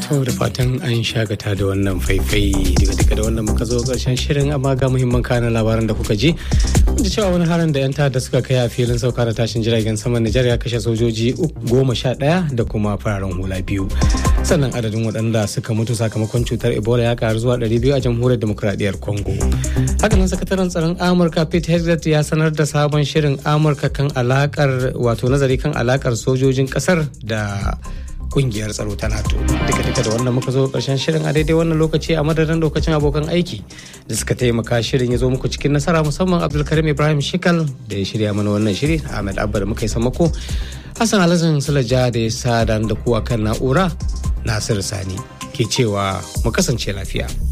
To da fatan an shagata da wannan faifai daga duka da wannan muka zo karshen shirin amma ga muhimman kanan labaran da kuka ji. Da cewa wani harin da 'yan ta'adda suka kai a filin sauka da tashin jiragen saman Nijar ya kashe sojoji goma sha ɗaya da kuma fararen hula biyu. Sannan adadin waɗanda suka mutu sakamakon cutar Ebola ya karu zuwa ɗari biyu a jamhuriyar demokuraɗiyyar Congo. Hakanan sakataren tsaron Amurka Pete Hegseth ya sanar da sabon shirin Amurka kan alakar wato nazari kan alakar sojojin ƙasar da kungiyar tsaro ta nato duka duka da wannan muka zo karshen shirin a daidai wannan lokaci a madadin lokacin abokan aiki da suka taimaka shirin ya zo muku cikin nasara musamman abdulkarim ibrahim shikal da ya shirya mana wannan shiri ahmed abba da muka yi samako hassan alhassan sulaja da ya sa da kuwa kan na'ura nasir sani ke cewa mu kasance lafiya